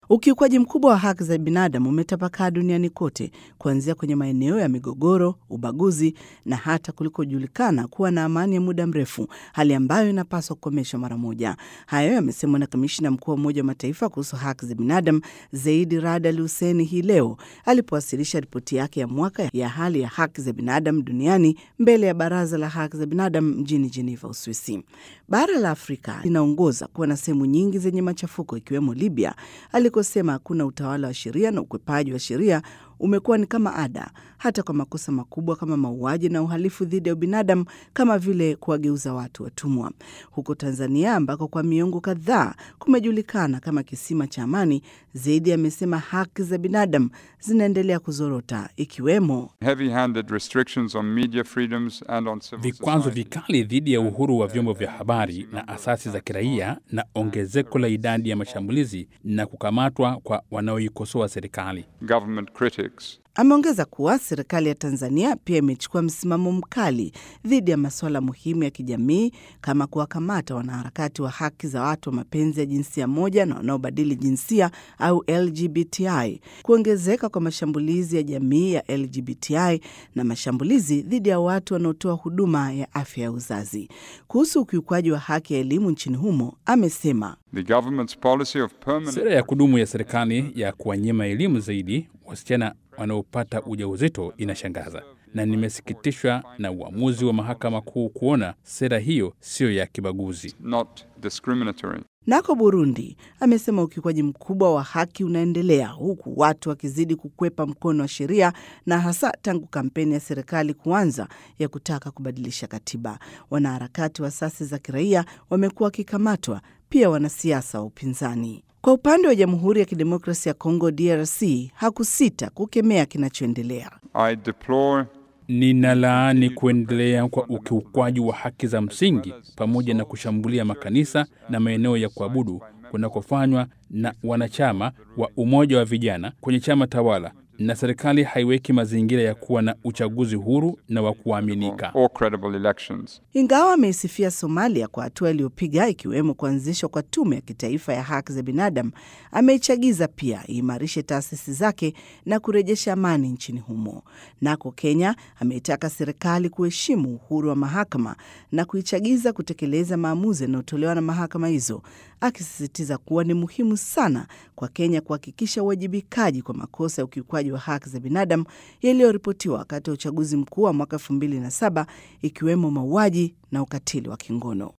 Ukiukwaji mkubwa wa haki za binadamu umetapakaa duniani kote, kuanzia kwenye maeneo ya migogoro, ubaguzi na hata kulikojulikana kuwa na amani ya muda mrefu, hali ambayo inapaswa kukomeshwa mara moja. Hayo yamesemwa na kamishina mkuu wa Umoja wa Mataifa kuhusu haki za binadamu Zaidi Rad Al Hussein hii leo alipowasilisha ripoti yake ya mwaka ya hali ya haki za binadamu duniani mbele ya Baraza la Haki za Binadamu mjini Geneva, Uswisi. Bara la Afrika linaongoza kuwa na sehemu nyingi zenye machafuko ikiwemo Libya alikosema hakuna utawala wa sheria na ukwepaji wa sheria umekuwa ni kama ada, hata kwa makosa makubwa kama mauaji na uhalifu dhidi ya ubinadamu kama vile kuwageuza watu watumwa. Huko Tanzania ambako kwa miongo kadhaa kumejulikana kama kisima cha amani, Zaidi amesema haki za binadamu zinaendelea kuzorota, ikiwemo vikwazo vikali dhidi ya uhuru wa vyombo vya habari na asasi za kiraia na ongezeko la idadi ya mashambulizi na kukamatwa kwa wanaoikosoa serikali. Ameongeza kuwa serikali ya Tanzania pia imechukua msimamo mkali dhidi ya masuala muhimu ya kijamii kama kuwakamata wanaharakati wa haki za watu wa mapenzi ya jinsia moja na wanaobadili jinsia au LGBTI, kuongezeka kwa mashambulizi ya jamii ya LGBTI na mashambulizi dhidi ya watu wanaotoa huduma ya afya ya uzazi. Kuhusu ukiukwaji wa haki ya elimu nchini humo, amesema sera ya kudumu ya serikali ya kuwanyima elimu zaidi wasichana wanaopata ujauzito inashangaza na nimesikitishwa na uamuzi wa mahakama kuu kuona sera hiyo siyo ya kibaguzi. Nako Burundi amesema ukiukwaji mkubwa wa haki unaendelea huku watu wakizidi kukwepa mkono wa sheria na hasa tangu kampeni ya serikali kuanza ya kutaka kubadilisha katiba. Wanaharakati wa asasi za kiraia wamekuwa wakikamatwa, pia wanasiasa wa upinzani. Kwa upande wa Jamhuri ya Kidemokrasia ya Kongo DRC hakusita kukemea kinachoendelea. Ninalaani kuendelea kwa ukiukwaji wa haki za msingi pamoja na kushambulia makanisa na maeneo ya kuabudu kunakofanywa na wanachama wa umoja wa vijana kwenye chama tawala, na serikali haiweki mazingira ya kuwa na uchaguzi huru na wa kuaminika. Ingawa ameisifia Somalia kwa hatua iliyopiga ikiwemo kuanzishwa kwa tume ya kitaifa ya haki za binadamu, ameichagiza pia iimarishe taasisi zake na kurejesha amani nchini humo. Nako Kenya ameitaka serikali kuheshimu uhuru wa mahakama na kuichagiza kutekeleza maamuzi yanayotolewa na mahakama hizo, akisisitiza kuwa ni muhimu sana kwa Kenya kuhakikisha uwajibikaji kwa makosa ya ukiukwaji wa haki za binadamu yaliyoripotiwa wakati wa uchaguzi mkuu wa mwaka 2007 ikiwemo mauaji na ukatili wa kingono.